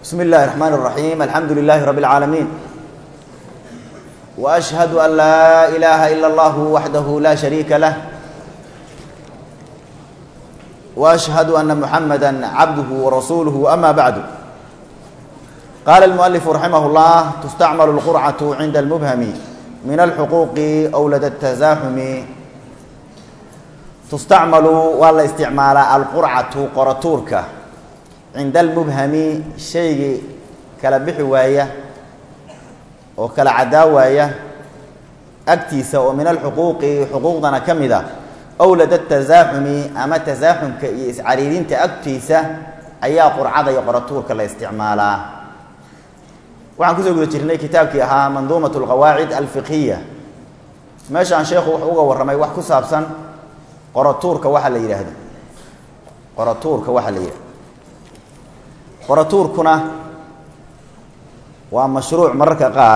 بسم الله الرحمن الرحيم الحمد لله رب العالمين واشهد ان لا اله الا الله وحده لا شريك له واشهد ان محمدا عبده ورسوله اما بعد قال المؤلف رحمه الله تستعمل القرعه عند المبهم من الحقوق او لدى التزاحم تستعمل ولا استعمال القرعه قرطورك cinda almubhami shaygii kala bixi waaya oo kala caddaa waaya agtiisa oo min alxuquuqi xuquuqdana ka mid a owlada tasaaxumi ama tasaaxumka iyo iscariirinta agtiisa ayaa qurcada iyo qoratuurka la isticmaalaa waxaan kusoo guda jirnay kitaabkii ahaa manduumat alqawaacid alfiqhiya meeshaan sheekhu wuxuu uga warramay wax ku saabsan qoratuurka waxa la yidhaahdo qoratuurka waxa la yidhahdo qoratuurkuna waa mashruuc mararka qaar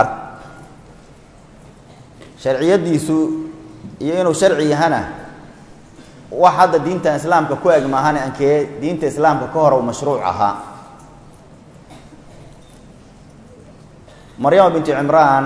sharciyadiisu iyo inuu sharci yahana wax hadda diintan islaamka ku eg maahane ankee diinta islaamka ka hor u mashruuc ahaa maryama bintu cimraan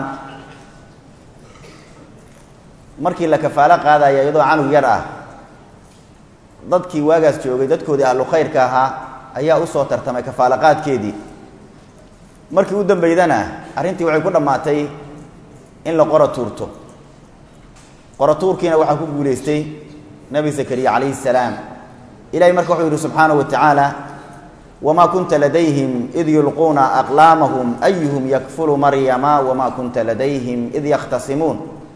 markii la kafaalo qaadaya iyadoo canug yar ah dadkii waagaas joogay dadkoodii ahlu khayrka ahaa ayaa usoo tartamay kafaalo qaadkeedii markii u dambeydana arrintii waxay ku dhammaatay in la qora tuurto qora tuurkiina waxaa ku guulaystay nebi zakariya calayhi salaam ilahay marka wuxuu yidhi subxaanahu wa tacaala wamaa kunta ladayhim id yulquuna aqlaamahum ayuhum yakfulu maryama wamaa kunta ladayhim id yakhtasimuun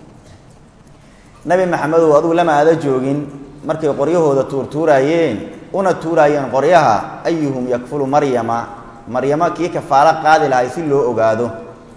nebi maxamedow adugu lama aada joogin markay qoryahooda tuurtuuraayeen una tuuraayeen qoryaha ayuhum yakfulu maryama maryamo kii kafaalo qaadi lahay si loo ogaado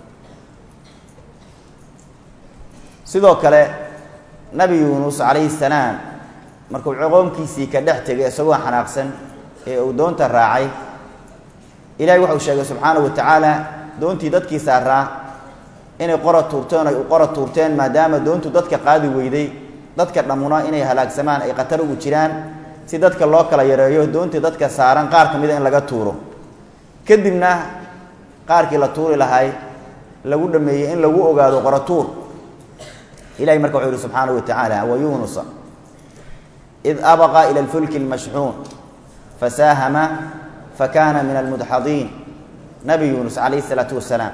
sidoo kale nabi yuunus calayhi salaam markuu coqoomkiisii ka dhex tegay isagoo xanaaqsan ee uu doonta raacay ilahay waxau sheegay subxaanahu wa tacaala doontii dadkii saaraa inay qora tuurteen ay u qora tuurteen maadaama doontu dadka qaadi weyday dadka dhammuna inay halaagsamaan ay khatar ugu jiraan si dadka loo kala yareeyo doontii dadka saaran qaar ka mida in laga tuuro kadibna qaarkii la tuuri lahay lagu dhameeyey in lagu ogaado qoratuur ilahay marka wuxuu yihi subxaanahu wa tacaala wa yuunusa id abaqa ila alfulki almashxuun fasaahama fakana min almudxadiin nabi yuunus calayhi isalaatu wasalaam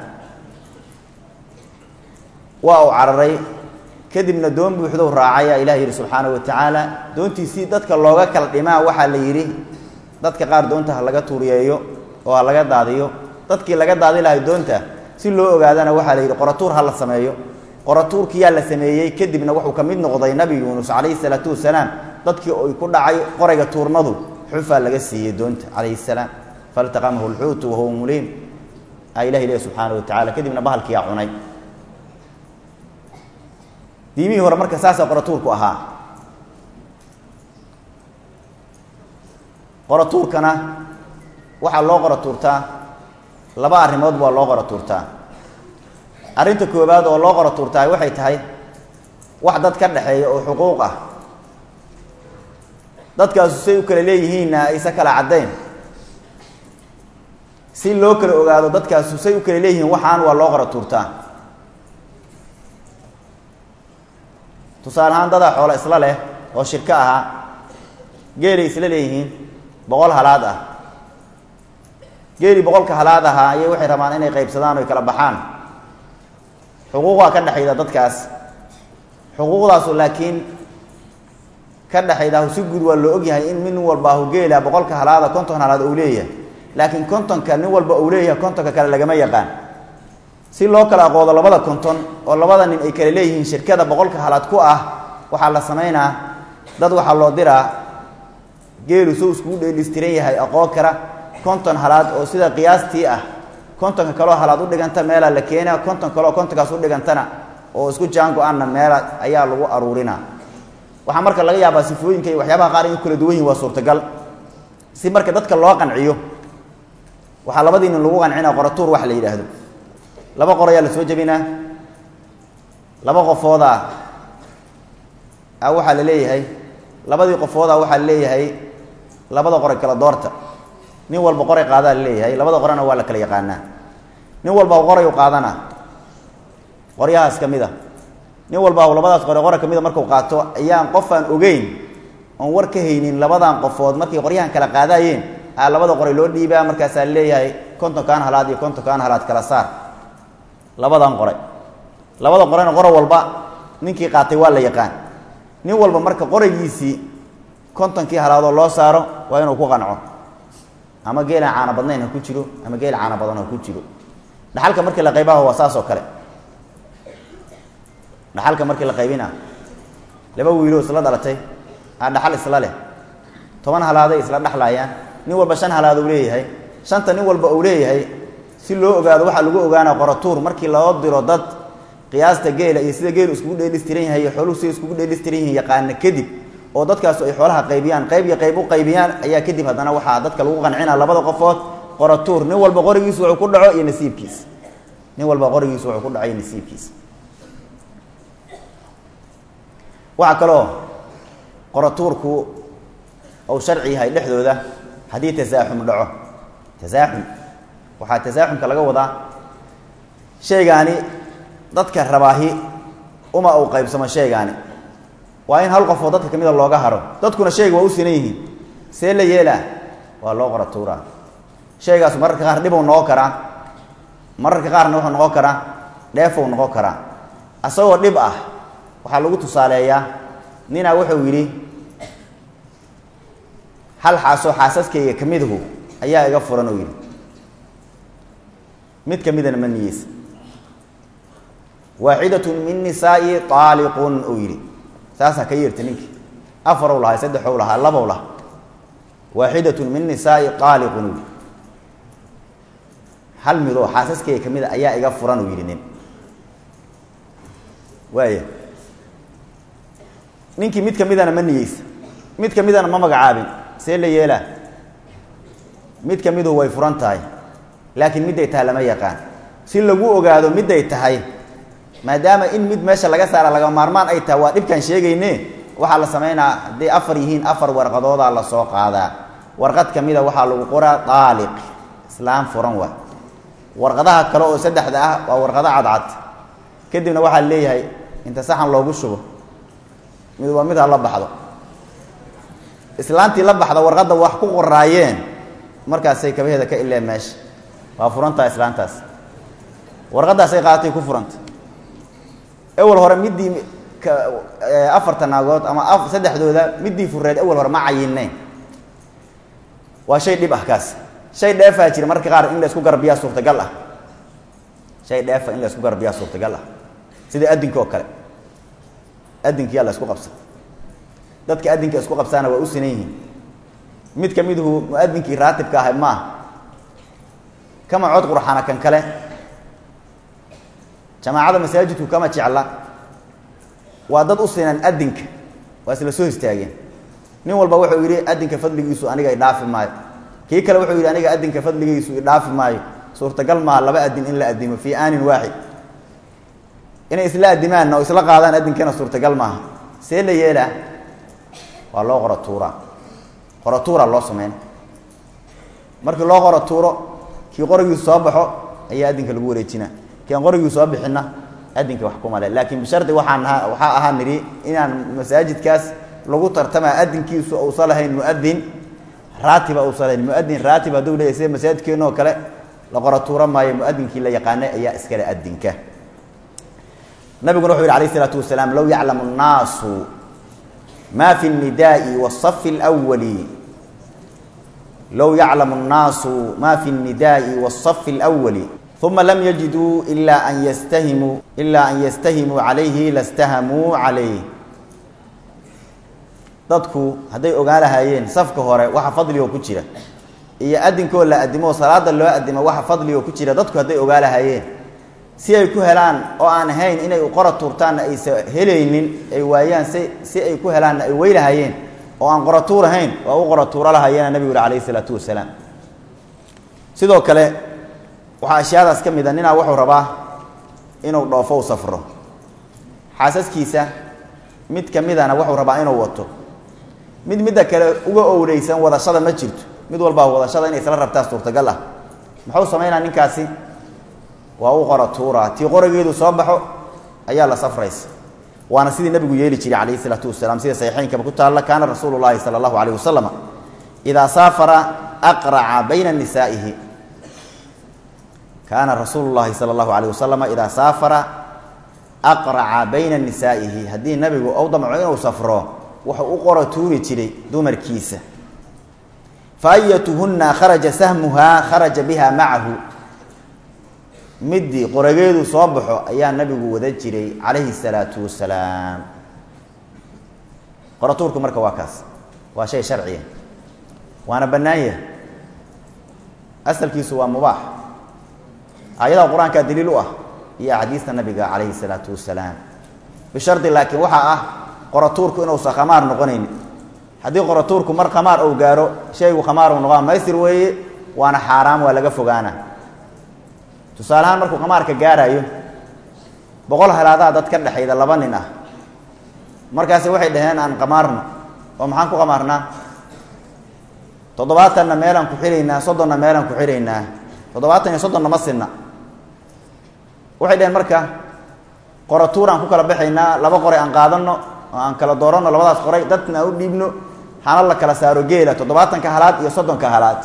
waa uu cararay kadibna doon buuxdow raacaya ilah yidhi subxaana wa tacaala doontiisii dadka looga kala dhimaa waxaa la yidhi dadka qaar doonta ha laga tuuriyeeyo oo ha laga daadiyo dadkii laga daadi lahay doonta si loo ogaadana waxaa la yidhi qoratuur ha la sameeyo qoratuurkiyaa la sameeyey kadibna wuxuu ka mid noqday nabi yuunus calayhi salaatu wasalaam dadkii oy ku dhacay qorayga tuurmadu xufaa laga siiyey doonta calayhi salaam faltaqamahu lxuutu wahuwa muliim a ilah ilahi subxaana wa tacala kadibna bahalkiyaa cunay diimihii hore marka saasaa qoratuurku ahaa qoratuurkana waxaa loo qora tuurtaa laba arrimood waa loo qora tuurtaa arrinta koowaad oo loo qora tuurtaa waxay tahay wax dad ka dhexeeya oo xuquuq ah dadkaasu say u kala leeyihiinna aysa kala caddayn si loo kala ogaado dadkaasu say u kala leeyihiin waxaan waa loo qora tuurtaa tusaale ahaan dadaa xoolo isla leh oo shirko ahaa geelay isla leeyihiin boqol halaad ah geelii boqolka halaad ahaa ayay waxay rabaan inay qaybsadaan oy kala baxaan xuquuqaa ka dhexayda dadkaas xuquuqdaasu laakiin ka dhexaydahu si guud waa loo ogyahay in nin walbaahu geela boqolka halaada konton halaad uu leeyahay laakiin kontonka nin walba uu leeyahay kontonka kale lagama yaqaan si loo kala aqoodo labada konton oo labada nin ay kala leeyihiin shirkada boqolka halaad ku ah waxaa la samaynaa dad waxaa loo diraa geelu soo iskugu dheelistiran yahay aqoon kara konton halaad oo sida qiyaastii ah kontonka kaleo halaad u dhiganta meelaa la keena konton kaleo kontonkaas u dhigantana oo isku jaan go-aanna meela ayaa lagu aruurinaa waxaa marka laga yaabaa sifooyinka iyo waxyaabaha qaar in kala duwan yihin waa suurtagal si marka dadka loo qanciyo waxaa labadii nin lagu qancinaa qoratuur waxa la yidhaahdo laba qor ayaa la soo jebinaa laba qofooda a waxaa la leeyahay labadii qofooda waxaa la leeyahay labada qore kala doorta nin walba qoray qaadaa laleeyahay labada qorena waa la kala yaqaanaa nin walba qoray u qaadana qoryahaas ka mid a nin walba labadaas qore qora ka mida markuu qaato ayaan qof aan ogeyn oon war ka haynin labadan qofood markay qoryahan kala qaadaayeen aa labada qoray loo dhiibaa markaasaa leeyahay kontonkan halaad iyo kontonkan halaad kala saar labadan qoray labada qorena qoro walba ninkii qaatay waa la yaqaan nin walba marka qoraygiisii kontonkii halaadoo loo saaro waa inuu ku qanco ama geelaan caana badnayn ha ku jiro ama geel caana badan ha ku jiro dhaxalka markii la qaybaho waa saas oo kale dhaxalka markii la qaybina laba wiiloo isla dhalatay aa dhaxal isla leh toban halaaday isla dhexlaayaan nin walba shan halaad uu leeyahay shanta nin walba uu leeyahay si loo ogaado waxaa lagu ogaana qoratuur markii loo diro dad qiyaasta geela iyo sida geelu iskugu dheelistiran yahay iyo xooluhu sida iskugu dheelistiran yihiin yaqaana kadib oo dadkaasu ay xoolaha qaybiyaan qayb iyo qayb u qaybiyaan ayaa kadib haddana waxaa dadka lagu qancina labada qofood qoratuur nin walba qorigiisu wuxuu ku dhaco iyo nasiibkiis nin walba qorigiisu wuxuu ku dhaco iyo nasiibkiis waxaa kaloo qoratuurku uu sharci yahay dhexdooda haddii tasaaxum dhaco tasaaxum waxaa tasaaxumka laga wadaa shaygaani dadka rabaahi uma uu qaybsamo shaygaani waa in hal qofoo dadka kamida looga haro dadkuna shayga waa u sinan yihiin see la yeelaa waa loo qoratuuraa shaygaasu mararka qaar dhibuu noqon karaa mararka qaarna wuxuu noqon karaa dheefuu noqon karaa asagoo dhib ah waxaa lagu tusaaleeyaa ninaa wuxuu yidhi hal xaasoo xaasaskayga ka midahu ayaa iga furan oo yidhi mid ka midana ma niyeysa waaxidatun min nisaa'i aaliqun uu yidhi saasaa ka yeerta ninkii afarow lahaa saddexow lahaa labow lahaa waaxidatun min nisaa'i aaliqun uu yidhi hal midoo xaasaskayga ka mida ayaa iga furan uu yidhi nin waaya ninkii mid ka midana ma niyeysa mid ka midana ma magacaabin see la yeelaa mid ka miduhu way furan tahay laakiin midday tahay lama yaqaan si lagu ogaado midday tahay maadaama in mid meesha laga saara laga maarmaan ay tahay waa dhibkaan sheegayne waxaa la samaynaa hadday afar yihiin afar warqadoodaa la soo qaadaa warqad ka mida waxaa lagu qoraa daaliq islaam furan waa warqadaha kale oo saddexda ah waa warqado cadcad kadibna waxaa leeyahay inta saxan loogu shubo mid waa mid ha la baxdo islaantii la baxda warqadda wax ku qoraayeen markaasay kabaheeda ka ileen meesha waa furantaa islaantaas warqaddaasay qaadatay ku furanta ewel hore middii afarta naagood ama saddexdooda middii fureed ewel hore ma cayinnayn waa shay dhib ah kaas shay dheefaa jira marka qaar in la isku garbiyaa suurtagal ah shay dheefa in la isku garbiyaa suurtagal ah sida adinka oo kale adinkiyaa la isku qabsa dadka adinka isku qabsaana waa u sinan yihiin mid ka miduhu muadinkii raatibka ahay maaha kama cod qurxana kan kale jamaacada masaajidku kama jecla waa dad u sinan adinka waa isla soo istaageen nin walba wuxuu yidhi adinka fadligiisu aniga idhaafi maayo kii kale wuxuu yidhi aniga adinka fadligiisu idhaafi maayo suurtagal maaha laba adin in la adimo fii aanin waaxid inay isla adimaanna oo isla qaadaan adinkana suurtagal maaha see la yeelaa waa loo qoro tuuraa qoro tuuraa loo sameyn markii loo qoro tuuro kii qorigiisu soo baxo ayaa adinka lagu wareejina kii aan qorigiisu soo bixinna adinka wax kuma le laakiin bishardi waxaan ahaa waxaa ahaa nidhi inaan masaajidkaas lagu tartamaa adinkiisu uusan lahayn muadin raatiba uusan lahayn muadin raatib hadduu leeyahy sida masaajidkeenoo kale la qoro tuuro maayo muadinkii la yaqaanay ayaa iskale adinka nabiguna wuxuu yidhi alayh isalaatu wasalaam low yaclamu nnaasu ma fi الnidaءi wالصف اlأwali low yaclamu الnaasu ma fi الnidaءi wالصف اlأwali uma lam yajiduu ila an yastahimuu ila an yastahimuu calayhi lastahamuu calayh dadku hadday ogaan lahaayeen safka hore waxa fadligoo ku jira iyo adinkoo la adimo salaada loo adimo waxa fadligoo ku jira dadku hadday ogaa lahaayeen si ay ku helaan oo aan ahayn inay qora tuurtaanna aysa helaynin ay waayaan si si ay ku helaanna ay weylahaayeen oo aan qora tuur ahayn waa u qora tuuro lahayeena nabigu yuri alayhi isalaatu wasalaam sidoo kale waxaa ashyaadaas ka mid a ninaa wuxuu rabaa inuu dhoofo u safro xaasaskiisa mid ka midana wuxuu rabaa inuu wato mid midda kale uga owleysan wadashada ma jirto mid walbaa wadashada inay isla rabtaa suurtagal ah muxuu samaynaa ninkaasi waa u qora tuura tii qorageedu soo baxo ayaa la safraysa waana sidii nabigu yeeli jiray calayhi isalaatu wasalaam sida saxiixeynkaba ku taalla kaana rasuulu llahi sala allahu alayh wasalam idaa saafara aqraca bayna nisaa'ihi kaana rasuulu llahi sala allahu alayh wasalama idaa saafara aqraca bayna nisaa'ihi haddii nabigu ou damco inuu safro wuxuu u qora tuuri jiray dumarkiisa fa ayatuhunna kharaja sahmuhaa kharaja biha macahu midii qorageedu soo baxo ayaa nabigu wada jiray calayhi salaatu wasalaam qoratuurku marka waa kaas waa shay sharciya waana bannaan yahay asalkiisu waa mubaax aayadaha qur-aankaa daliil u ah iyo axaadiista nabiga calayhi salaatu wasalaam bishardi laakiin waxaa ah qoratuurku inuusan khamaar noqonayni haddii qoratuurku mar khamaar ou gaaro shaygu khamaar u noqaa maysir weeye waana xaaraam waa laga fogaana tusaale ahaan markuu khamaarka gaaraayo boqol halaadaa dad ka dhexayda laba nin ah markaasi waxay dhaheen aan khamaarno oo maxaan ku khamaarnaa toddobaatanna meelaan ku xiraynaa soddonna meelaan ku xiraynaa toddobaatan iyo soddonna ma sinna waxay dhaheen marka qoratuur aan ku kala baxaynaa laba qoray aan qaadanno oo aan kala dooranno labadaas qoray dadna aan u dhiibno hana la kala saaro geela toddobaatanka halaad iyo soddonka halaad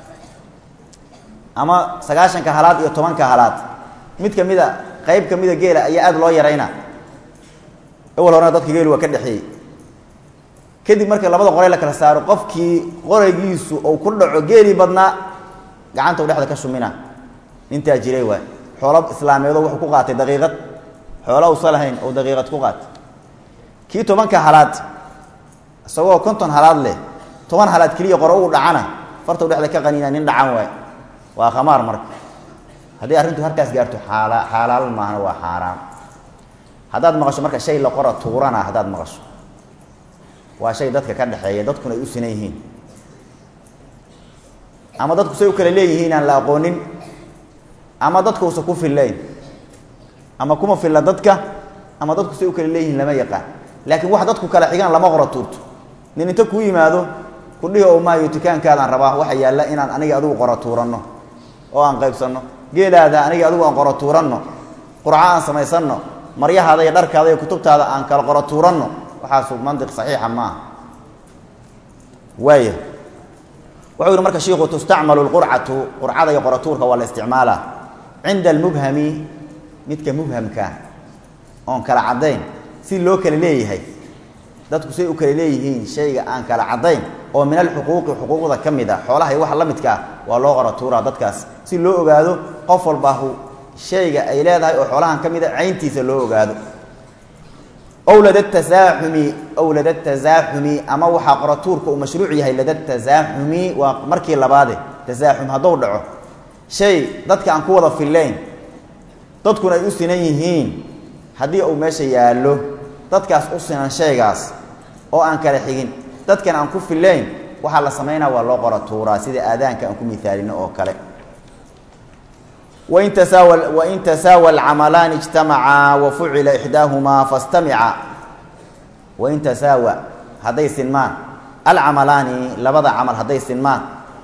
ama sagaashanka halaad iyo tobanka halaad mid kamida qeyb kamida geela ayaa aada loo yarayna awal horena dadka geelu waa ka dhexeeyey kadib marka labada qoray la kala saaro qofkii qoraygiisu uu ku dhaco geelii badnaa gacanta u dhexda ka shumina nintaa jiray waay xoolo islaameedoo wuxuu ku qaatay daqiiqad xoolo usa lahayn oo daqiiqad ku qaatay kii tobanka halaad isagoo konton halaad leh toban halaad keliya qoro ugu dhacana farta u dhexda ka qaniina nin dhacan waay waa khamaar marka haddii arrintu halkaas gaarto xaala xaalaal maahna waa xaaraam haddaad maqasho marka shay la qora tuurana haddaad maqasho waa shay dadka ka dhexeeya dadkuna ay u sinan yihiin ama dadku say u kala leeyihiin aan la aqoonin ama dadkuusa ku fillayn ama kuma filla dadka ama dadku say u kala leeyihiin lama yaqaan laakiin wax dadku kala xigaan lama qora tuurto nin inta kuu yimaado kudhihi oo maayo dukaankaadaan rabaa waxa yaalla inaan aniga adigu qora tuuranno oo aan qaybsanno geelaada aniga adigu aan qora tuuranno qurco aan samaysanno maryahaada iyo dharkaada iyo kutubtaada aan kala qora tuuranno waxaasu mantiq saxiixa maaha waaya wuxuu yihi marka shiiku tustacmalu lqurcatu qurcada iyo qoratuurka waa la isticmaalaa cinda almubhami midka mubhamkaa oon kala caddayn si loo kala leeyahay dadku say u kala leeyihiin shayga aan kala caddayn oo min alxuquuqi xuquuqda ka mid a xoolaha iyo waxa la midka ah waa loo qora tuuraa dadkaas si loo ogaado qof walbaahu shayga ay leedahay oo xoolahan ka mid a cayntiisa loo ogaado ow lada tasaaxumi ow lada tasaaxumi ama waxaa qoratuurka uu mashruuc yahay lada tasaaxumi waa markii labaade tasaaxum hadduu dhaco shay dadka aan ku wada fillayn dadkuna ay u sinan yihiin haddii uu meesha yaallo dadkaas u sinan shaygaas oo aan kala xigin dadkan aan ku fillayn waxaa la samaynaa waa loo qora tuuraa sida aadaanka aan ku mihaalino oo kale wain tasaawa wain tasaawa alcamalaani ijtamacaa wa fucila ixdaahumaa fastamica wain tasaawa hadday sinmaan alcamalaani labada camal hadday sinmaan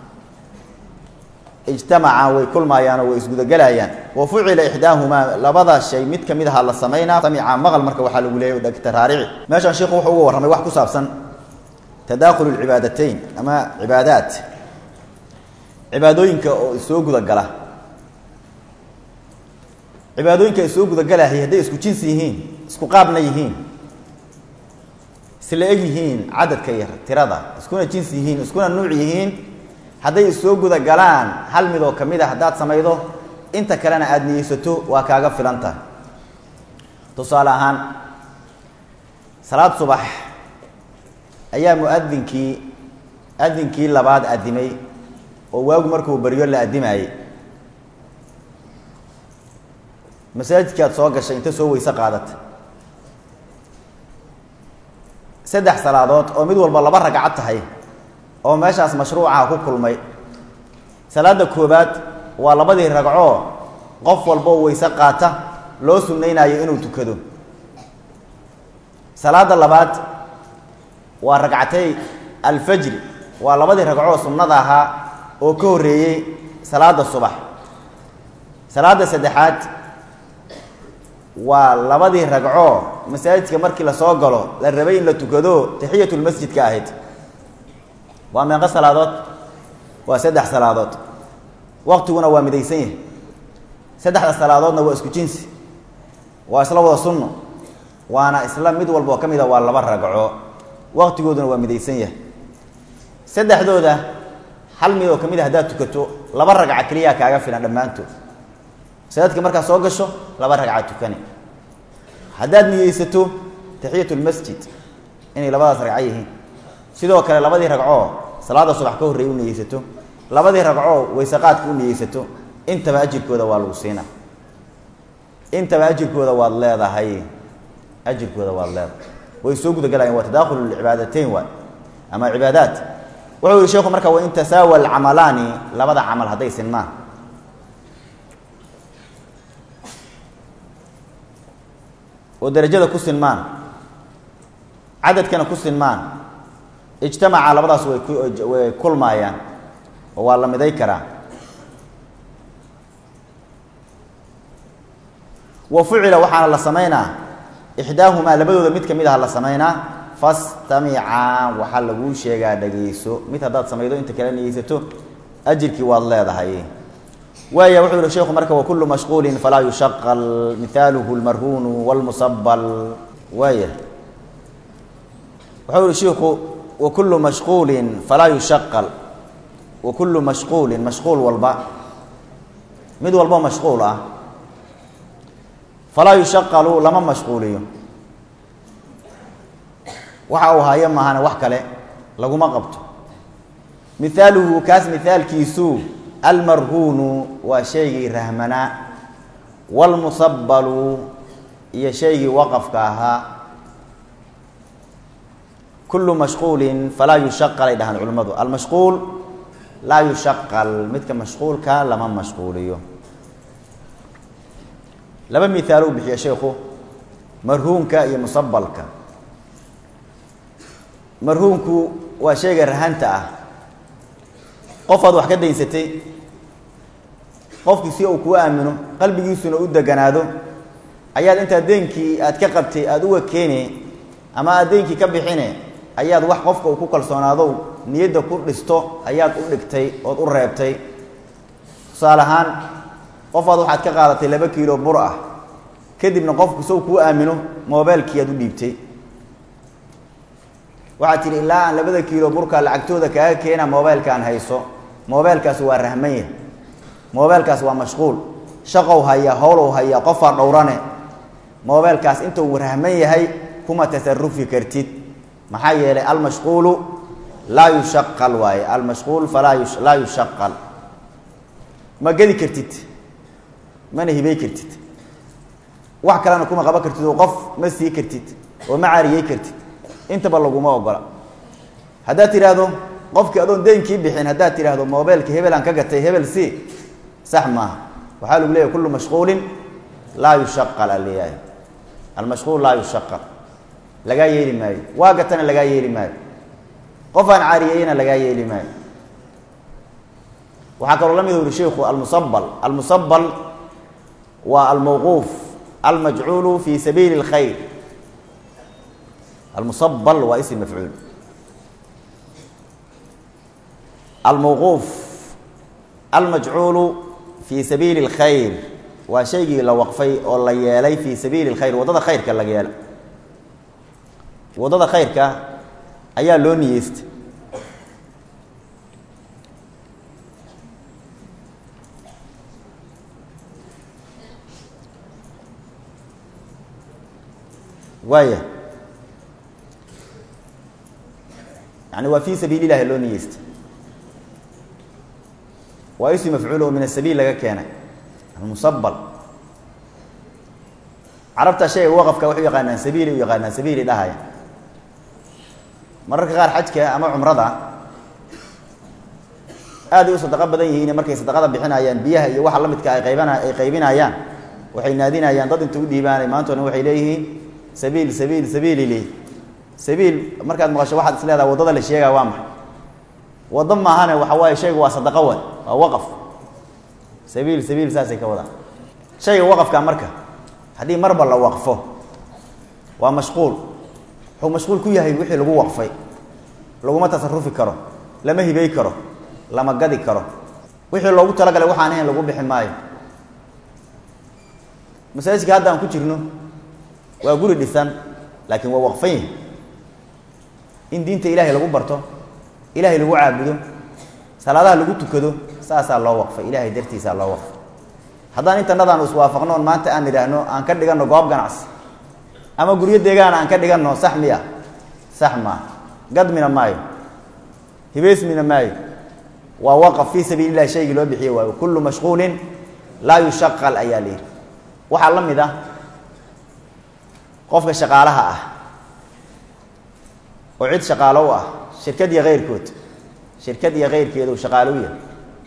ijtamacaa way kulmaayaanoo way isgudagelayaan wa fucila ixdaahumaa labada shay mid kamid aha la samaynaa samica maqal marka waxaa lagu leeyay dhegta raarici meeshaan sheikhu wuxuu uga warramay wax ku saabsan tadakhulu lcibaadateyn ama cibaadaat cibaadooyinka oo soo gudagala cibaadooyinka ay soo gudagalahay hadday isku jinsi yihiin isku qaabna yihiin isla eg yihiin cadadka iyo tirada iskuna jinsi yihiin iskuna nuuc yihiin hadday issoo gudagalaan hal mid oo kamid a haddaad samaydo inta kalena aada niyeysato waa kaaga filan tahay tusaale ahaan salaad subax ayaa muadinkii adinkii labaad adimay oo waagu markuu baryo la adimaayey masaajidkaad soo gashay inta soo weyse qaadata saddex salaadood oo mid walba laba ragcad tahay oo meeshaas mashruucaha ku kulmay salaada koobaad waa labadii ragcoo qof walboo weyse qaata loo sunnaynayo inuu tukado salaada labaad waa ragcatay alfajri waa labadii ragcoo sunnada ahaa oo ka horreeyey salaada subax salaada saddexaad waa labadii ragcoo masaajidka markii lasoo galo la rabay in la tukado taxiyatulmasjidka ahayd waa meeqo salaadood waa saddex salaadood waqtiguna waa midaysan yahay saddexda salaadoodna waa isku jinsi waa isla wada sunno waana isla mid walba oo ka mid a waa laba ragco waqtigooduna waa midaysan yahay saddexdooda hal mid oo ka mid a haddaad tukato laba ragca keliyaa kaaga filan dhammaantood masaajidka markaad soo gasho laba ragca tukani haddaad niyeysato taxiyatulmasjid inay labadaas ragco yihiin sidoo kale labadii ragcoo salaada subax ka horreeyay u niyeysato labadii ragcoo wayseqaadka u niyeysato intaba ajirkooda waa lagu siina intaba ajirkooda waad leedahay ajirkooda waad leedahay way soo gudagalayan waa tadakhulu lcibaadateyn waay ama cibaadaat wuxuu yihi sheekhu marka wain tasaawa alcamalaani labada camal hadday sinmaan oo darajada ku sinmaan cadadkana ku sinmaan ijtamaca labadaas way ku way kulmaayaan oo waa la miday karaa wa fucila waxaana la samaynaa ixdaahumaa labadooda mid ka mid aha la samaynaa fastamica waxaa laguu sheegaa dhageyso mid haddaad samaydo inta kale niyeysato ajirkii waad leedahay waaya wuxuu yihi sheekhu marka wakulu mashquulin falaa yushaqal mihaaluhu lmarhuunu wlmusabal waaya wuxuu yihi shiku wakulu mashquulin falaa yushaqal wakulu mashquulin mashquul walba mid walbo mashquul ah falaa yushaqalu lama mashquuliyo waxa uu hayo maahane wax kale laguma qabto mihaaluhu kaas mihaalkiisu almarhuunu waa shaygii rahmanaa waalmusabalu iyo shaygii waqafka ahaa kullu mashquulin falaa yushaqal ay dhahaan culimmadu almashquul laa yushaqal midka mashquulka lama mashquuliyo laba mihaalo u bixiya sheikhu marhuunka iyo musabalka marhuunku waa shayga rahanta ah qofaad wax ka daynsatay qofkii si uu kuu aamino qalbigiisuna u deganaado ayaad intaa deenkii aad ka qabtay aada uga keene ama aad deenkii ka bixine ayaad wax qofka uu ku kalsoonaado niyadda ku dhisto ayaad u dhigtay ood u reebtay tusaale ahaan qofaad waxaad ka qaadatay laba kiilo bur ah kadibna qofku sow kuu aamino mobeelkii aad u dhiibtay waxaad tidhi ilaa aan labada kiilo burka lacagtooda kaaga keena mobeelkaan hayso mobeelkaas waa rahmanya mobeelkaas waa mashquul shaqow haya howlow haya qofaa dhowrane mobeelkaas inta uu rahman yahay kuma tasarufi kartid maxaa yeelay almashquulu laa yushaqal waaye almashquul falaa laa yushaqal ma gedi kartid mana hibey kartid wax kalena kuma qaban kartid oo qof ma sii kartid oo ma caariyey kartid intaba laguma ogola haddaad tidhaahdo qofkii adoon deenkii bixin haddaad tidhaahdo mobeelka hebelaan ka gatay hebel si sax maaha waxaa lagu leeyahy kullu mashquulin laa yushaqal aleeyahay almashquul laa yushaqal lagaa yeeli maayo waa gatana lagaa yeeli maayo qof aan caariyeyna lagaa yeeli maayo waxaa kaloo la mid uri sheiku almusabal almusabal waa almawquuf almajcuulu fi sabiili اlkhayr almusabal waa ism mafcuul almawquuf almajcuulu fi sabiili اlkhayr waa shaygii la waqfay oo la yeelay fi sabiili اlkhayr waddada khayrka laga yeelay waddada khayrka ayaa loo niyeystay waaya yani waa fi sabiil ilahi loo niyeystay waa ism mafcuul oo min asabiil laga keenay almusabal carabta shayga waqafka waxay u yaqaanaan sabiili u yaqaanaan sabiili dhahaya mararka qaar xajka ama cumrada aaday u sadaqo badan yihiin markay sadaqada bixinayaan biyaha iyo waxa la midka ay qaybana ay qaybinayaan waxay naadinayaan dad inta u dhiibaanay maantona waxay leeyihiin sabiil sabiil sabiili li sabiil markaad maqasho waxaad is leedaha waddada la sheegaya waa maxay waddo maahane waxa waaye shayga waa sadaqo wa waa waqaf sabiil sabiil saasay ka wadaan shayga waqafka marka haddii marba la waqfo waa mashquul wuxuu mashquul ku yahay wixii lagu waqfay laguma tasarufi karo lama hibey karo lama gadi karo wixii loogu talagalay waxaan ahayn lagu bixi maayo masaajidka hadda aan ku jirno waa guri dhisan laakiin waa waqfan yahi in diinta ilaahay lagu barto ilaahay lagu caabudo salaadaha lagu tukado saasaa loo waqfay ilaahay dartiisaa loo waqfay haddaan intanadaan iswaafaqno on maanta aan idhaahno aan ka dhiganno goob ganacsi ama guryo deegaan aan ka dhiganno sax miya sax maa gadmina maayo hibeysmina maayo waa waqaf fii sabiili illahi shaygii loo bixiye waayo kullu mashquulin laa yushaqal ayaa la yidhi waxaa la mid ah qofka shaqaalaha ah oo cid shaqaalo u ah shirkad iyo keyrkood shirkad iyo keyrkeedu shaqaalo u yahay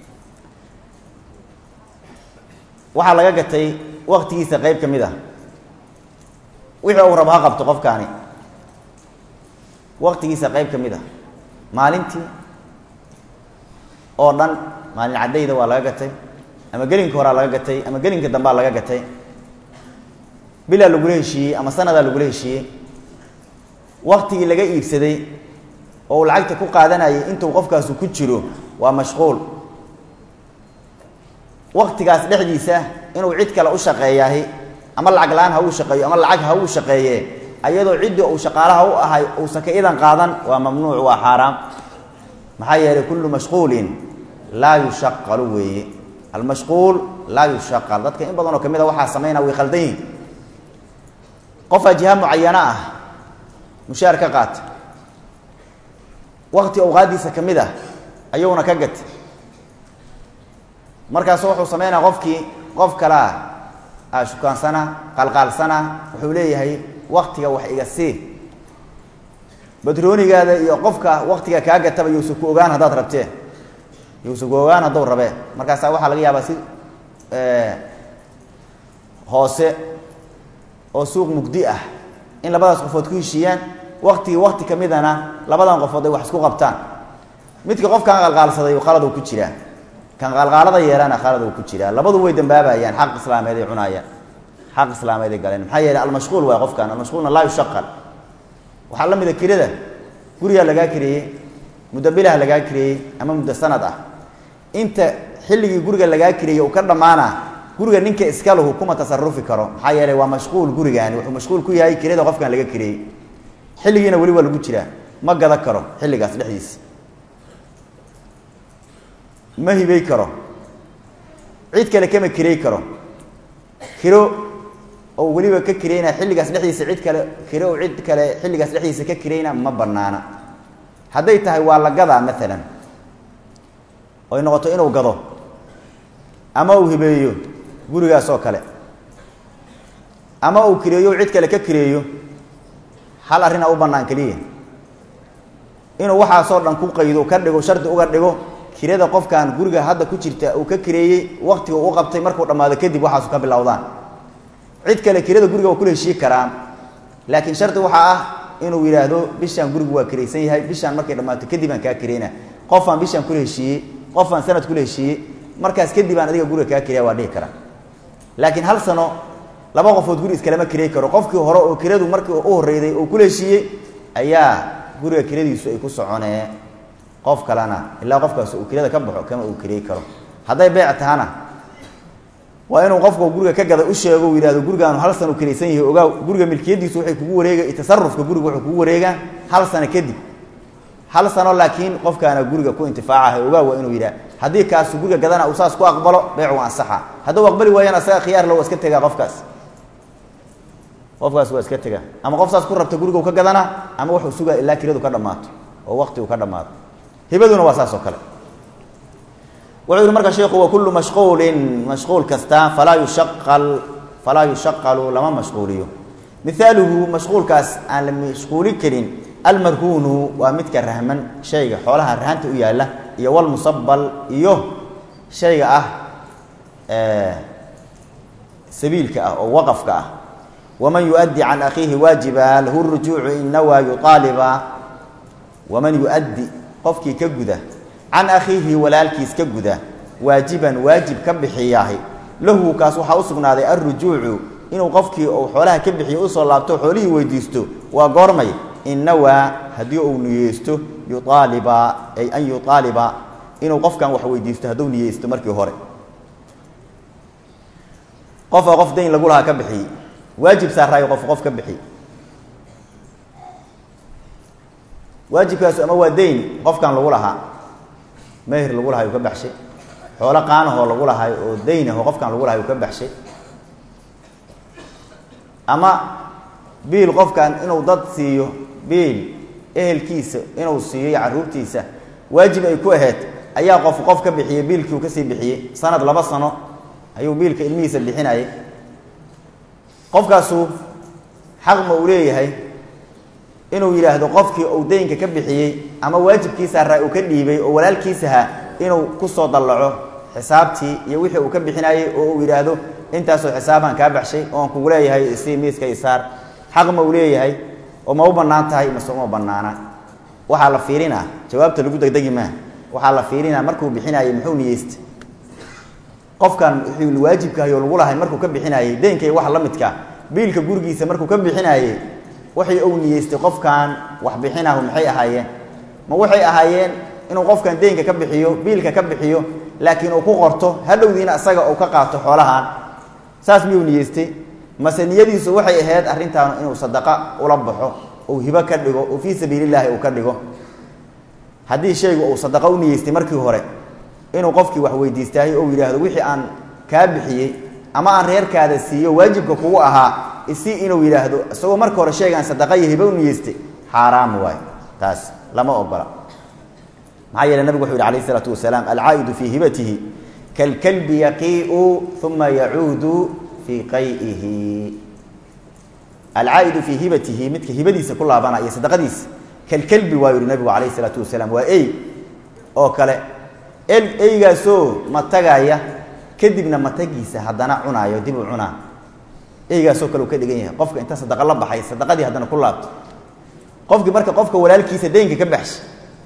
waxaa laga gatay waktigiisa qeyb ka mid ah wixii uu rabo ha qabto qofkaani waktigiisa qeyb ka mid ah maalintii oo dhan maalin caddayda waa laga gatay ama gelinka horaa laga gatay ama gelinka dambaa laga gatay bilaa lagula heshiiyey ama sanadaa lagula heshiiyey waktigii laga iibsaday oo uu lacagta ku qaadanayay intuu qofkaasu ku jiro waa mashquul waktigaas dhexdiisa inuu cid kale u shaqeeyaahi ama lacag la-aan ha uu shaqeeyo ama lacag ha uu shaqeeye ayadoo ciddii uu shaqaalaha u ahay uusan ka idan qaadan waa mamnuuc waa xaaraam maxaa yeelay kullu mashquulin laa yushaqalu weeye almashquul laa yushaqal dadka in badan oo ka mid a waxaa samaynaa way khaldan yihin qofaa jiha mucayana ah mushaar ka qaata wakti awqaadiisa ka mid ah ayuuna ka gata markaasu wuxuu sameynaya qofkii qof kalea a shukaansana qalqaalsana wuxuu leeyahay waktiga wax iga sii batroonigaada iyo qofka waktiga kaa gataba yousa ku ogaan haddaad rabtee yousa ku ogaan hadduu rabee markaasaa waxaa laga yaabaa si hoose oo suuq mugdi ah in labadaas qofood ku heshiiyaan waktigii wakti ka midana labadan qofood ay wax isku qabtaan midka qofkan qalqaalsaday qaladu ku jiraa kan qaalqaalada yeelana khaladu ku jiraa labadu way dambaabayaan xaq islaameed ay cunaayaan xaq islaameed ay galeen maxaa yeelay almashquul waay qofkan almashquulna laa yushaqal waxaa la mida kirada gurigaa lagaa kireeyey muddo bilah lagaa kireeyey ama muddo sanad ah inta xilligii guriga lagaa kireeyey uu ka dhammaana guriga ninka iska lahu kuma tasarufi karo maxaa yeelay waa mashquul gurigaani wuxuu mashquul ku yahay kirada qofkan laga kireeyey xilligiina weli waa lagu jiraa ma gada karo xilligaas dhexdiisa ma hibey karo cid kale kama kirey karo kiro oo weliba ka kireyna xilligaas dhexdiisa cid kale kiro oo cid kale xilligaas dhexdiisa ka kireyna ma banaana hadday tahay waa la gadaa maalan oy noqoto inuu gado ama uu hibeeyo gurigaas oo kale ama uu kireeyo cid kale ka kireeyo hal arrinaa u bannaan keliya inuu waxaasoo dhan ku qaydo ka dhigo shardi uga dhigo kirada qofkan guriga hadda ku jirta uu ka kireeyey waktiga u qabtay markuu dhammaado kadib waxaasu ka bilowdaan cid kale kirada guriga waa kula heshiiyi karaan laakiin shardi waxaa ah inuu yidhaahdo bishaan gurigu waa kiraysan yahay bishaan markay dhammaato kadib aan kaa kireyna qofaan bishaan kula heshiiyey qofaan sanad kula heshiiyey markaas kadib aan adiga guriga kaa kireya waa dhihi karaa laakiin hal sano laba qofood guri iskalama kirey karo qofkii hore oo kiradu markii u horreyday oo kula heshiiyey ayaa guriga kiradiisu ay ku soconee qof kalena ilaa qofkaas uu kirada ka baxo kama uu kirey karo hadday beec tahana waa inuu qofku guriga ka gada u sheego u yidhahdo gurigaanu hal sano kiraysan yahay ogaa guriga milkiyadiisu waxay kugu wareega tasarufka guriga wuxuu kugu wareegaa hal sano kadib hal sano laakiin qofkaana guriga ku intifaacaha ogaa waa inuu yidhah haddii kaasu guriga gadana uu saas ku aqbalo beecu ansaxa hadduu aqbali waayana asaga khiyaar lo waa iska tegaa qofkaas qofkaas waa iska tegaa ama qof saas ku rabta guriga u ka gadana ama wuxuu sugaa ilaa kiradu ka dhammaato oo waqti uu ka dhammaado hibaduna waa saas oo kale wuxuu yihi marka sheikhu wa kullu mashquulin mashquul kasta falaa yushaqal falaa yushaqalu lama mashquuliyo mihaaluhu mashquulkaas aan la mashquuli karin almarhuunu waa midka rahman shayga xoolaha rahanta u yaalla iyo walmusabal iyo shayga ah sabiilka ah oo waqafka ah waman yuؤddi can akhiihi waajiba lahu rujuucu in nawaa yuaaliba waman yuؤddi qofkii ka guda can akhiihi walaalkiis ka guda waajiban waajib ka bixiyaahi lahu kaas waxaa u sugnaaday alrujuucu inuu qofkii uu xoolaha ka bixiyo usoo laabto xoolihii weydiisto waa goormay innawaa haddii uu niyeysto yuaaliba ay an yuaaliba inuu qofkan wax weydiisto hadduu niyeysto markii hore qofa qof dayn lagu lahaa ka bixiyey waajib saaraayo qof qof ka bixiyey waajibkaasu ama waa dayn qofkan lagu lahaa meher lagu lahay uu ka baxshay xoolo qaanahoo lagu lahay oo dayn ahoo qofkan lagu lahay uu ka baxshay ama biil qofkan inuu dad siiyo biil ehelkiisa inuu siiyo iyo carruurtiisa waajib ay ku ahayd ayaa qof qof ka bixiyey biilkii uu kasii bixiyey sanad laba sano ayuu biilka ilmihiisa bixinayay qofkaasu xaq ma uu leeyahay inuu yidhaahdo qofkii uu daynka ka bixiyey ama waajibkiisa haraa uu ka dhiibay oo walaalkiisaha inuu kusoo dallaco xisaabtii iyo wixii uu ka bixinayey oo uu yidhaahdo intaasoo xisaabaan kaa baxshay oon kugu leeyahay isii miiska isaar xaq ma uu leeyahay oo ma u bannaan tahay mase uma bannaana waxaa la fiirinaa jawaabta lagu degdegi maaha waxaa la fiirinaa markuu bixinaayey muxuu niyeysta qofkan wuxuu waajibkahay oo lagu lahay markuu ka bixinaayey deenkay wax la midka biilka gurigiisa markuu ka bixinaayey waxay uu niyeystay qofkan wax bixinahu maxay ahaayeen ma waxay ahaayeen inuu qofkan deynka ka bixiyo biilka ka bixiyo laakiin uu ku qorto hadhowdiina isaga uu ka qaato xoolahan saas miyuu niyeystay mase niyadiisu waxay ahayd arrintaan inuu sadaqa ula baxo uu hibo ka dhigo uu fii sabiilillaahi uu ka dhigo haddii shaygu uu sadaqa u niyeystay markii hore inuu qofkii wax weydiistaayo ou yidhaahdo wixii aan kaa bixiyey ama aan reerkaada siiyo waajibka kugu ahaa isi inuu yidhaahdo isagoo marka hore sheegaan sadaqa iyo hibo u niyeystay xaaraam waayo taas lama ogola maxaa yeele nabigu wuxu yidhi alayh isalaatu wasalaam alcaa'idu fii hibatihi kalkalbi yaqii'u uma yacuudu fii qayihi alcaa'idu fii hibatihi midka hibadiisa ku laabana iyo sadaqadiisa kalkalbi waa yihi nabigu calayh isalaatu wasalaam waa ey oo kale el eygaasoo matagaya kadibna matagiisa haddana cunaayo dib u cunaa eygaasoo kale uu ka dhigan yahay qofka inta sadaqa la baxay sadaqadii haddana ku laabto qofkii marka qofka walaalkiisa deynka ka baxshay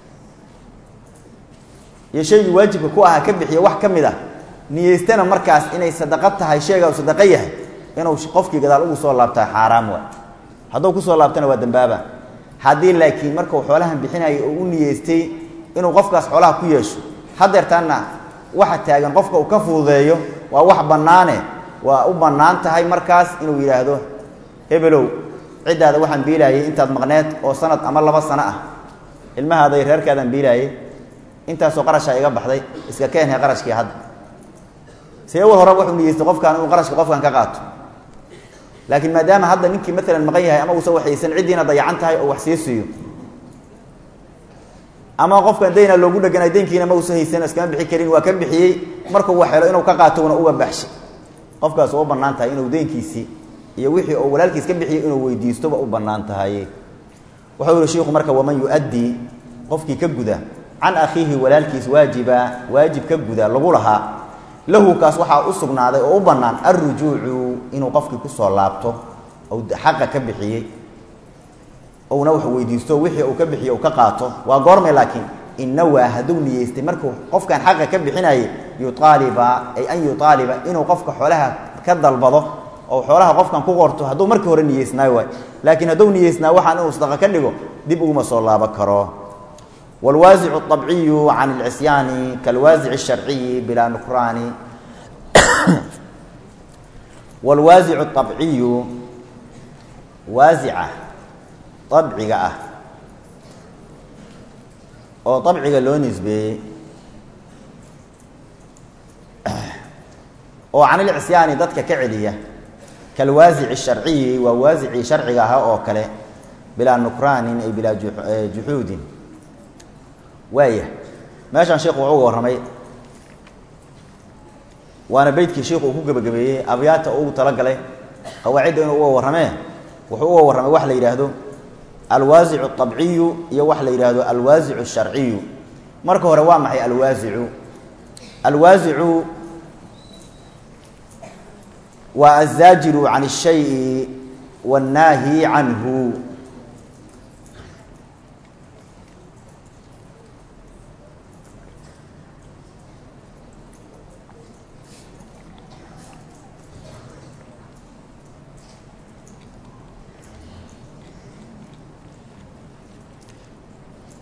iyo shaygii waajibka ku ahaa ka bixiya wax ka mid ah niyeystana markaas inay sadaqo tahay sheega u sadaqo yahay inuu qofkii gadaal ugu soo laabtaa xaaraam waay hadduu kusoo laabtana waa dambaaba haddii laakiin markuu xoolahan bixinayay oo u niyeystay inuu qofkaas xoolaha ku yeesho hadeertaana waxa taagan qofka uu ka fududeeyo waa wax bannaane waa u bannaan tahay markaas inuu yidhaahdo hebelow ciddaada waxaan biilaayay intaad maqneed oo sanad ama laba sano ah ilmahaaday reerkaadaan biilaayay intaasoo qarashaa iga baxday iska keenhay qarashkii hadda see awal hore wuxuu niyeystay qofkaan inuu qarashka qofkan ka qaato laakiin maadaama hadda ninkii maalan maqan yahay ama uusan waxaysan ciddiina dayacan tahay oo wax sii siiyo ama qofkan dayna loogu dheganay daynkiina ma uusan haysan iskama bixi karin waa ka bixiyey markuu wax helo inuu ka qaatona uga baxshay qofkaas u bannaan tahay inuu deynkiisii iyo wixii oo walaalkiis ka bixiyo inuu weydiistoba u bannaan tahay wuxuu yihi shiiku marka waman yu-addii qofkii ka guda can akhiihi walaalkiis waajiba waajib ka guda lagu lahaa lahu kaas waxaa u sugnaaday oo u bannaan alrujuucu inuu qofkii kusoo laabto ou xaqa ka bixiyey ouna wax weydiisto wixii uu ka bixiyo uu ka qaato waa goormay laakiin innawaa hadduu niyeystay markuu qofkan xaqa ka bixinayay yuaaliba ay an yuaaliba inuu qofka xoolaha ka dalbado oo xoolaha qofkan ku qorto hadduu markii hore niyeysnaayo waay laakiin hadduu niyeysnaa waxaan inuu sadaqa ka dhigo dib uguma soo laabo karo wاlwaasic الطabciyu can اlcisyaani kalwaasic الsharciyi bilaa nukraani wاlwaasic الطabciyu waasica abciga ah oo abciga loo nisbeeyey oo can ilcisyaani dadka ka celiya kalwaasici sharciyi waa waasicii sharciga ahaa oo kale bilaa nukraanin ay bilaa juxuudin waaya meeshaan sheikhu wuxuu uga warramay waana beytkii sheikhu uu ku gebagabeeyey abyaata ugu talagalay qawaacidda inuu uga warramee wuxuu uga warramay wax la yidhaahdo alwaasicu الطabciyu iyo wax la yidhaahdo alwaasicu الsharciyu marka hore waa maxay alwaasicu alwaasicu waa azaajiru can الshayءi wالnaahi canhu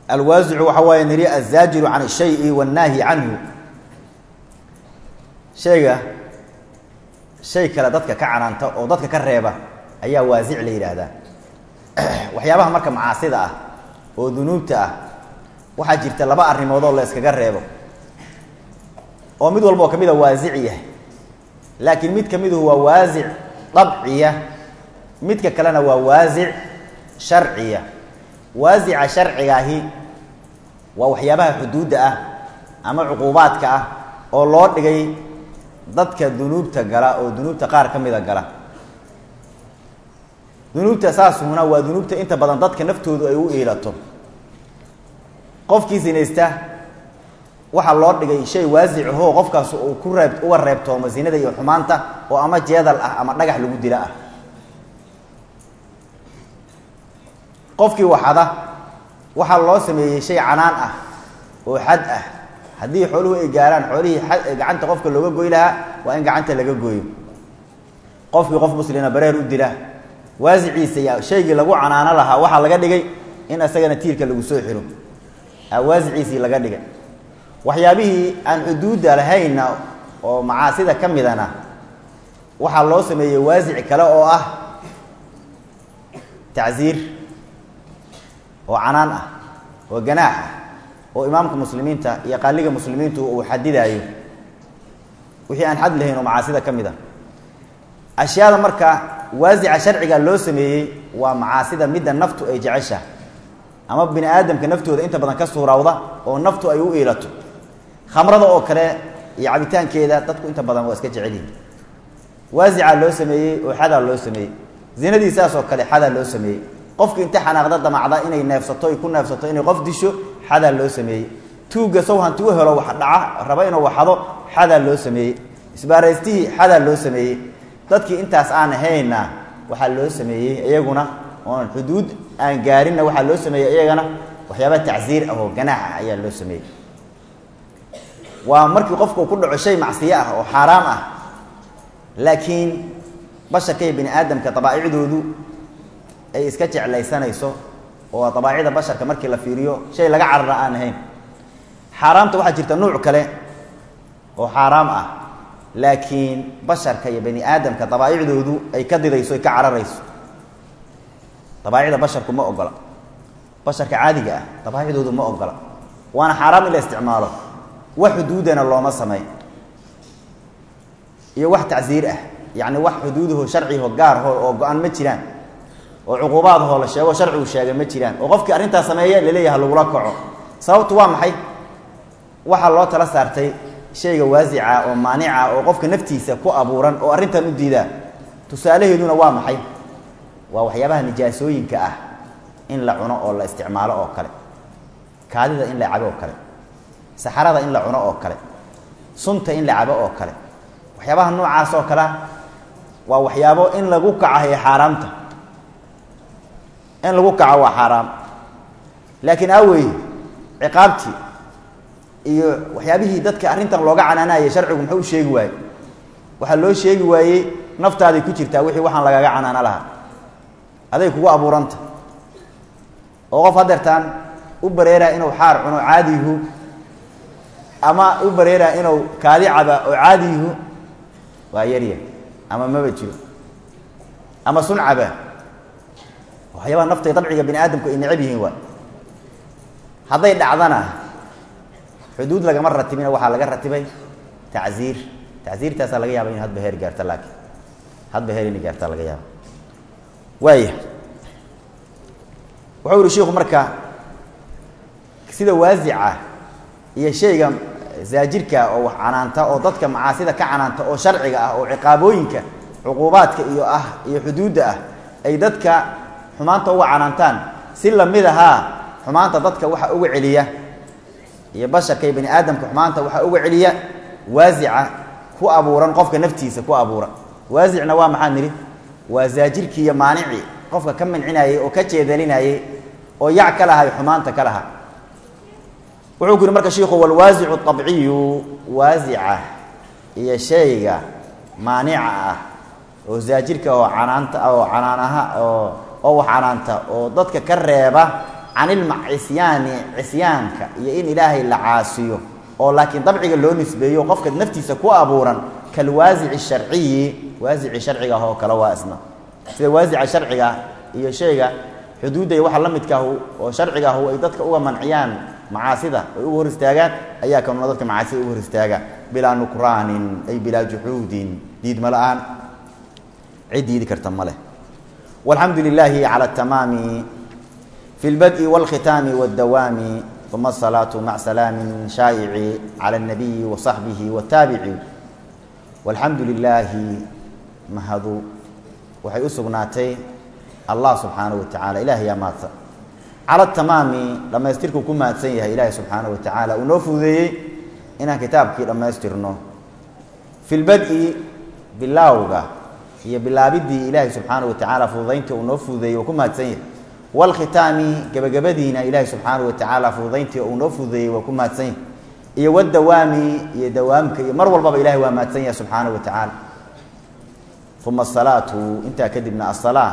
alwaasicu waxa waaye niri azaajiru can shayi wannaahi canhu shayga shay kale dadka ka canaanta oo dadka ka reeba ayaa waasic la yidhaahdaa waxyaabaha marka macaasida ah oo dunuubta ah waxaa jirta laba arrimood oo la yskaga reebo oo mid walba oo ka mid a waasic yahay laakiin mid ka miduhu waa waasic dabciya midka kalena waa waasic sharciya waasica sharcigaahi waa waxyaabaha xuduudda ah ama cuquubaadka ah oo loo dhigay dadka dunuubta gala oo dunuubta qaar ka mida gala dunuubta saasuna waa dunuubta inta badan dadka naftoodu ay u iilato qofkii sinaysta waxaa loo dhigay shay waasicahoo qofkaas uu ku reeb uga reebtoomo zinada iyo xumaanta oo ama jeedal ah ama dhagax lagu dila ah qofkii waxada waxaa loo sameeyey shay canaan ah oo xad ah haddii xooluhu ay gaaraan xoolihii gacanta qofka looga goy lahaa waa in gacanta laga gooyo qofkii qof muslina bareer u dila waasiciisa ya shaygii lagu canaano lahaa waxaa laga dhigay in isagana tiirka lagu soo xiro waasiciisii laga dhigay waxyaabihii aan xuduudda lahaynna oo macaasida ka midana waxaa loo sameeyey waasic kale oo ah tacsiir oo canaan ah oo ganaax ah oo imaamka muslimiinta iyo qaaliga muslimiintu uu xadidaayo wixii aan xad lahayn oo macaasida ka mid a ashyaada marka waasica sharciga loo sameeyey waa macaasida midda naftu ay jecesha ama bini aadamka naftooda inta badan ka suurawda oo naftu ay u iilato khamrada oo kale iyo cabitaankeeda dadku inta badan waa iska jecelyihin waasicaa loo sameeyey oo xadaa loo sameeyey zinadii saas oo kale xadaa loo sameeyey qofki inta xanaaqda damacda inay neefsato ay ku neefsato inay qof disho xadaa loo sameeyey tuugga sow hanti u helo wax dhaca raba inuu waxado xadaa loo sameeyey isbaaraystihii xadaa loo sameeyey dadkii intaas aan ahayna waxaa loo sameeyey iyaguna oon xuduud aan gaarinna waxaa loo sameeyey iyagana waxyaaba tacsiir ah oo ganaax ah ayaa loo sameeyey waa markii qofku ku dhaco shay macsiyo ah oo xaaraam ah laakiin basharka iyo bini aadamka dabaa'icdoodu ay iska jeclaysanayso oo dabaacida basharka markii la fiiriyo shay laga carara aan ahayn xaaraamta waxaa jirta nuuc kale oo xaaraam ah laakiin basharka iyo bani aadamka dabaa'icdoodu ay ka didayso ay ka cararayso dabaacida basharku ma ogola basharka caadiga ah dabaacidoodu ma ogola waana xaaraam in la isticmaalo wax xuduudana looma samey iyo wax tacsiir ah yacni wax xuduudaho sharciho gaarho oo go-an ma jiraan oo cuquubaadahoo la sheego sharcigu sheegay ma jiraan oo qofkii arrintaas sameeye laleeyaha lagula kaco sababtu waa maxay waxaa loo tala saartay shayga waasica oo maanica oo qofka naftiisa ku abuuran oo arrintan u diidaa tusaalaheeduna waa maxay waa waxyaabaha nijaasooyinka ah in la cuno oo la isticmaalo oo kale kaadida in la cabo oo kale saxarada in la cuno oo kale sunta in la cabo oo kale waxyaabaha noocaas oo kalea waa waxyaabo in lagu kacahay xaaraamta in lagu kaco waa xaaraam laakiin awey ciqaabtii iyo waxyaabihii dadka arrintan looga canaanayay sharcigu muxuu u sheegi waaye waxaa loo sheegi waayey naftaaday ku jirtaa wixii waxaan lagaga canaano lahaa aday kugu abuuranta oo qof hadeertaan u bareeraa inuu xaar cuno caadiyihu ama u bareeraa inuu kaadi caba oo caadiyihu waa yarya ama maba jiro ama sun caba waxyaabaha naftay dabciga bini aadamku ay necab yihiin waa hadday dhacdana xuduud lagama ratibina waxaa laga ratibay tacziir tacziirtaasaa laga yaaba in hadba heer gaarta laakiin hadba heer inay gaartaa laga yaaba waaya wuxuu yihi shiku marka sida waasica iyo shayga zaajirka oo wax canaanta oo dadka macaasida ka canaanta oo sharciga ah oo ciqaabooyinka cuquubaadka iyo ah iyo xuduudda ah ay dadka xumaanta uga canaantaan si lamid ahaa xumaanta dadka waxa uga celiya iyo basharka iyo bani aadamka xumaanta waxaa uga celiya waasica ku abuuran qofka naftiisa ku abuuran waasicna waa maxaa nidhi waa zaajirkii iyo maanicii qofka ka mancinayey oo ka jeedalinayey oo yac ka lahay xumaanta ka lahaa wuxuu ku yihi marka shiiku walwaasicu abciyu waasica iyo shayga maanica ah oo zaajirka oo canaanta oo canaanaha oo oo wax canaanta oo dadka ka reeba can ilcisyaani cisyaanka iyo in ilaahay la caasiyo oo laakiin dabciga loo nisbeeyo qofka naftiisa ku abuuran kalwaasici sharciyi waasici sharciga ah oo kale waa isna sida waasica sharciga iyo shayga xuduudda iyo waxa la midkaahu oo sharciga ahu ay dadka uga manciyaan macaasida ay uga hor istaagaan ayaa kanuna dadka macaasida uga hor istaaga bilaa nukraanin ay bilaa juxuudin diidma la-aan cid diidi karta ma leh walxamdu lilaahi cala atamaami fi lbad'i walkhitaami wاddawaami uma asalaatu mac salaamin shaa'ici cala alnabiyi wa saxbihi wataabici walxamdu lilaahi mahadu waxay u sugnaatay allah subxaanaه wa tacala ilahi yaa mahadsan cala tamaami dhammaystirkuu ku mahadsan yahay ilaahi subxaanaه wa tacaala uu noo fududeeyey inaan kitaabkii dhammaystirno fi lbad'i bilaawga iyo bilaabidii ilaahi subxaanaه wa tacaala fududayntii uu noo fududeeyey uu ku mahadsan yahay wاlkhitaami gebagabadiina ilaahi subxaanaه wa tacaala fududayntii uu noo fududeeyey waa ku mahadsan yahay iyo wadawaami iyo dawaamka iyo mar walbaba ilahi waa mahadsan yahay subxaanaه wa tacaala uma asalaatu intaa kadibna asalaa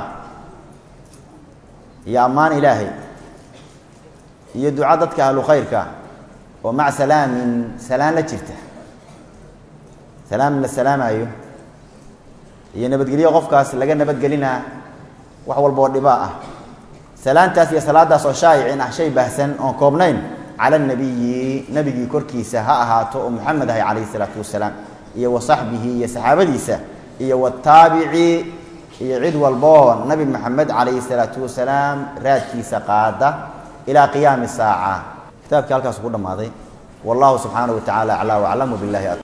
iyo ammaan ilaahay iyo duca dadka ahlu khayrka oo maca salaamin salaan la jirta salaam la salaamaayo iyo nabadgelyo qofkaas laga nabadgelinaa wax walba oo dhibaa ah salaantaas iyo salaadaas oo shaayicin ah shay baahsan oon koobnayn cala nabiyi nabigii korkiisa ha ahaato oo muxamed ahay calayhi isalaatu wasalaam iyo wa saxbihi iyo saxaabadiisa iyo wataabici iyo cid walboo nabi maxamed calayhi salaatu wasalaam raadkiisa qaada ilaa qiyaami saaca kitaabkii halkaas ku dhammaaday wallahu subxaanaه wa tacala aclaa waclamu billahi